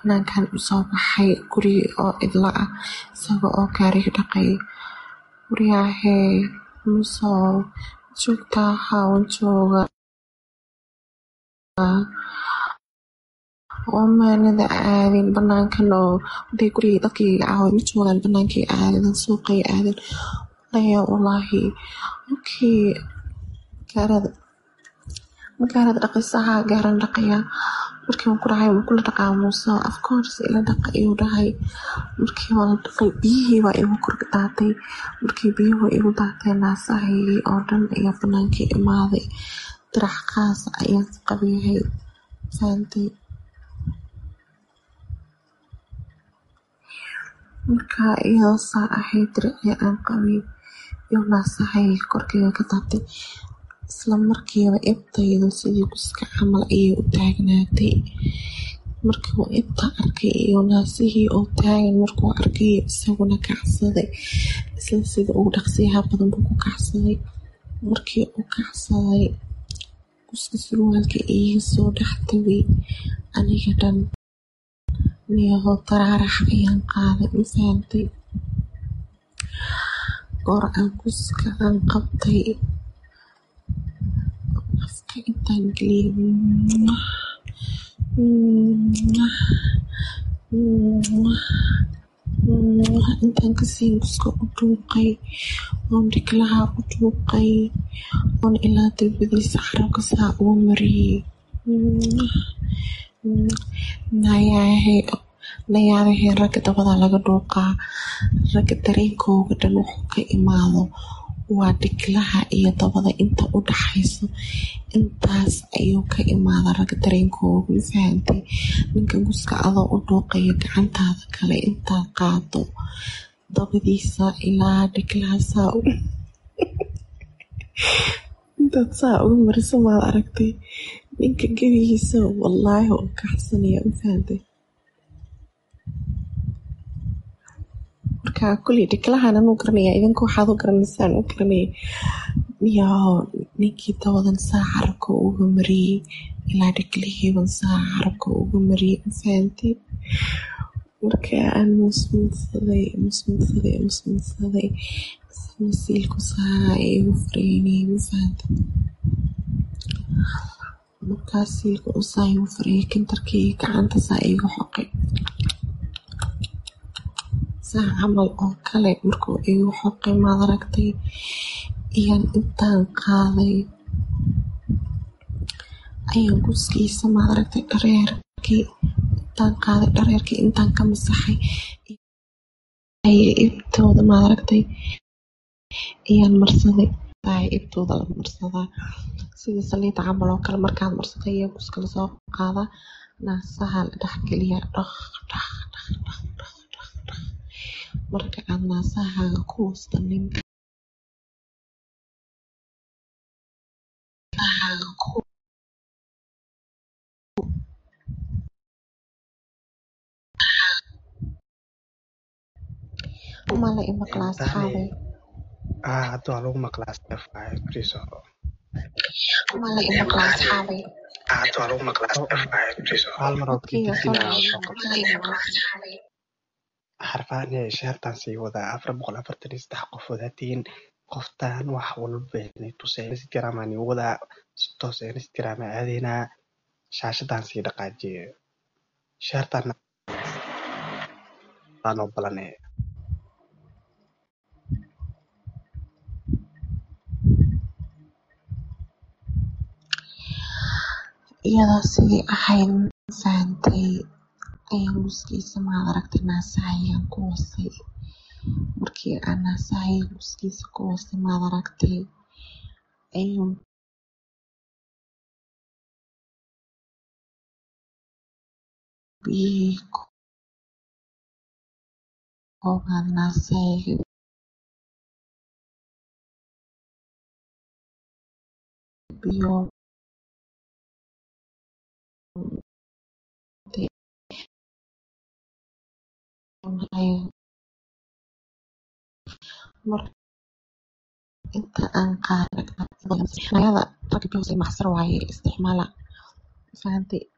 banaankan usoo baxay guri oo cidla ah isaga oo gaariga dhaqaya waryahee masoo joogtaa haa waan joogaa oo maanada aadin banaankan oo haday gurigii dadkii caawa ma joogaan banaankay aadeen suuqay aadeen laya walaahi okay gaarada ma gaarada dhaqaysa haa gaaran dhaqayaa markii waan ku dhahay ma kula dhaqaa muuse of course ila dhaqa ayuu dhahay markii waa la dhaqay biyihii waa igu kor daatay markii biyuhu igu daateen naasahaygii oo dhan ayaa banaankii imaaday dirac qaas ayaan qabeeyay fahamtay markaa iyadoo saa ahayd diracii aan qabay iyo naasahayga korkeyga ka daatay isla markiiba ibtaydu sidii guska camal ayay u taagnaatay markii uu ibta arkay iyo naasihii oo taagan markuu arkay isaguna kacsaday isla sida ugu dhaqsiyaha badan buu ku kacsaday markii uu kacsaday guska surwaalka iiga soo dhex tagay aniga dhan niyahoo taraarax ayaan qaaday ma fahamtay goor aan guska aan qabtay afka intaan geliyay intaan kasii guska u dhuuqay oon dhiklaha u dhuuqay oon ilaa darbadiisa carabka saa ugu mariyey nayaabahee ragga dabada laga dhuuqaa ragga dareenkooga dhan wuxuu ka imaado waa dhiklaha iyo dabada inta u dhaxayso intaas ayuu ka imaada ragga dareenkooga ma fahantay ninka guska adoo u dhuuqayo gacantaada kale intaad qaado dabadiisa ilaa dhiklaha saa u intaad saa uga mariso maad aragtay ninka gebigiisa wallaahi oo kaxsanaya ma fahantay marka kuley dhiklahan anuu garanaya idinka waxaad u garanaysaan u garanaya miyaa ninkii dabadan saa carabka uga mariyey ilaa dhiklihiiban saa carabka uga mariyey ma fahantay marka aan musmudsaday musmudsaday musmudsaday masiilku saa igu fareynay ma fahantay markaas siilka uu saa igu fareyay kintarkii gacanta saa igu xoqay saa camal oo kale markuu igu xoqay maad aragtay iyaan intaan qaaday ayaan guskiisa maad aragtay dhareerkii intaan qaaday dhareerkii intaan ka masaxay ibtooda maad aragtay ayaan marsaday ibtooda la marsadaa sida saliida camal oo kale markaad marsatay ayaa guska lasoo qaadaa naasaha la dhexgeliyaa dhaq dhaq dhaq dhaq dhaq dhaq dhaq marka aad naasahaaga ku wasta ninka mala imaqlaa asxaabay Ah, hadda waa lagu maqlaa Steph waaye, bariis oo. mala imaqlaa asxaabay Ah, hadda waa lagu maqlaa Steph waaye, bariis oo. Hal mar oo codkeyga soo kidibina dhacay soo qabtay. mala imaqlaa asxaabay Xarfaan ee sheertaan sii wadaa afar boqol afartan iyo saddex qofood hatiin qoftaan wax walba inay tuseen instagram aan igu wadaa si toos ah instagram aan aadeynaa shaashadaan sii dhaqaajiye sheertaan aanoo balanee iyadoo sidii ahayd ma fahantay ayaan guskiisa maad aragtay naasahayaan ku wasay markii aan naasahayga guskiisa ku wasay maad aragtay ayuu biyihii koobaan naasahayga biyo mar inta aan qaaday ragga biyohosay maxsar waaye isticmaala fahantay